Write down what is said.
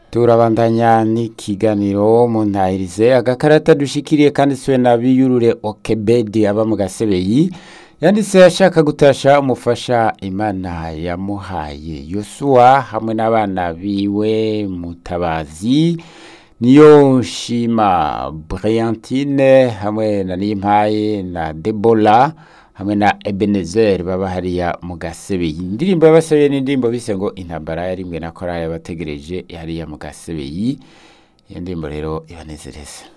turabandanya n'ikiganiro mu ntahirize agakarata dushikiriye kanditswe na biyurure okebedi aba mu gasebeyi yanditse ashaka gutasha umufasha imana yamuhaye yosuwa hamwe n'abana biwe mutabazi niyo nshima brillantine hamwe na nimpaye na debola hamwe na ebenezer baba hariya mu gasebeyi indirimbo y'abasebeyi n'indirimbo bise ngo intambara yarimwe na korali yabategereje hariya mu gasebeyi iyo ndirimbo rero ibanezereza